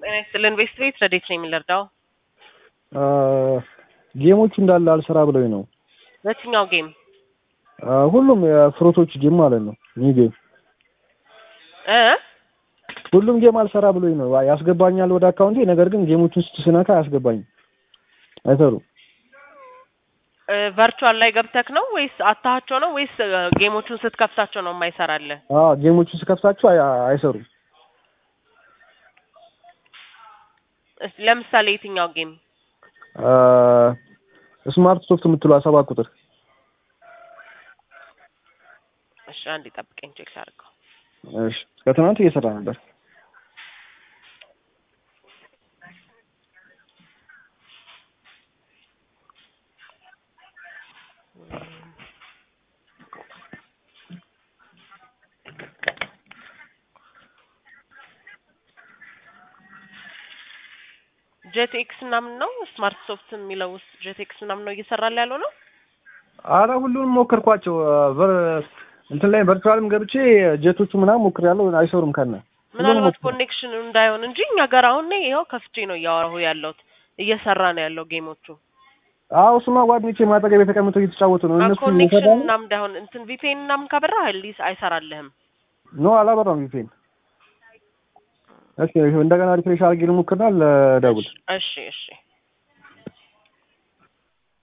ጤና ይስጥልን ቤስት ቤት ረዴት ነው የሚለርዳው ጌሞቹ እንዳለ አልሰራ ብለውኝ ነው። በየትኛው ጌም? ሁሉም የፍሮቶች ጌም ማለት ነው። ኒው ጌም እ ሁሉም ጌም አልሰራ ብሎኝ ነው። ያስገባኛል ወደ አካውንቴ፣ ነገር ግን ጌሞቹን ስትስነካ አያስገባኝም፣ አይሰሩም። ቨርቹዋል ላይ ገብተክ ነው ወይስ አታሃቸው ነው ወይስ ጌሞቹን ስትከፍታቸው ነው የማይሰራልህ? አዎ ጌሞቹን ስከፍታቸው አይ- አይሰሩም። እስ- ለምሳሌ የትኛው ጌም? ስማርት ሶፍት የምትለው ሰባት ቁጥር እሺ አንዴ ጠብቀኝ ቼክ ላድርገው። እሺ፣ እስከ ትናንት እየሰራ ነበር። ጄት ኤክስ ምናምን ነው ስማርት ሶፍት የሚለው ውስጥ ጄት ኤክስ ምናምን ነው እየሰራል ያለው ነው። አረ ሁሉንም ሞከርኳቸው። ቨር- እንትን ላይ ቨርቹዋልም ገብቼ ጀቶቹ ምናምን ሞክሬያለሁ፣ አይሰሩም ከነ ምናልባት ኮኔክሽን እንዳይሆን እንጂ እኛ ጋር አሁን እኔ ይኸው ከፍቼ ነው እያወራሁ ያለሁት እየሰራ ነው ያለው ጌሞቹ። አዎ እሱማ ጓደኞቼ ማጠገብ የተቀምጠው እየተጫወቱ ነው። እነሱ ኮኔክሽን እየሰራ ነው። ምናምን እንዳይሆን እንትን ቪፒኤን ምናምን ካበራ ሊስ አይሰራልህም። ኖ አላበራም ቪፒኤን። እሺ እንደገና ሪፍሬሽ አድርጌ ልሞክርና ልደውል። እሺ እሺ